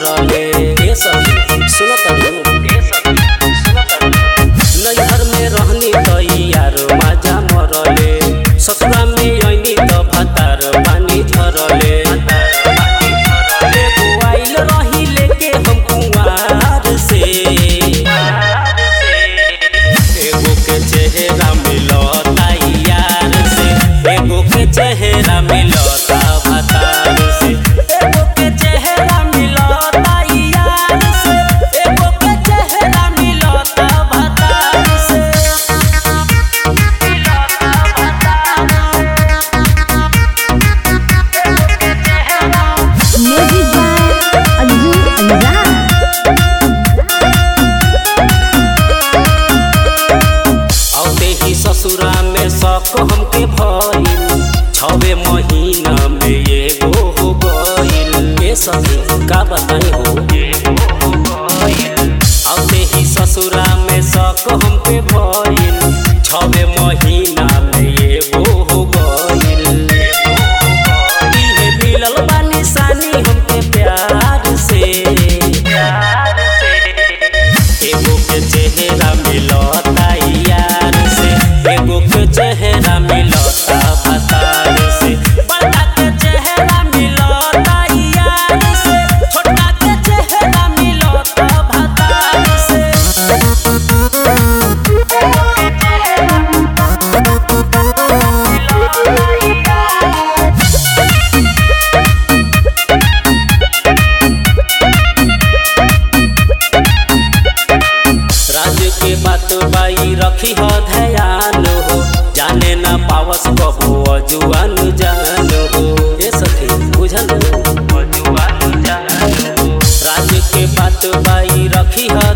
मरले ए सखी सुनो तरू नैहर में रहनी त यार माजा मरले ससुरा में ऐनी त भातार पानी झरले एगो आइल रही लेके हम कुंवार से एगो के चेहरा मिलता यार से एगो के चेहरा मिलता भातार से एगो के चेहरा मिलता यार से एगो के चेहरा मिलता भातार से म्यूजिक बाय अंजू अंजान औते ही ससुरा में शक हमके भइल छवे महीना में एगो हो गइल ए सखी का बताई हो औते ही ससुरा में शक हमके भइल छवे महीना में एगो हो गइल इहे मिलल बा निशानी हमके प्यार से एगो के चेहरा मिलता यार से एगो के चेहरा मिलता भतार से बड़का के चेहरा मिलता यार से छोटका के चेहरा मिलता भतार से राज के बात बाई रखी हो ध्यान हो जाने ना पावस कबो अजुआन जान हो ए सखी बुझल हो अजुआन जान हो राज के बात बाई रखी हो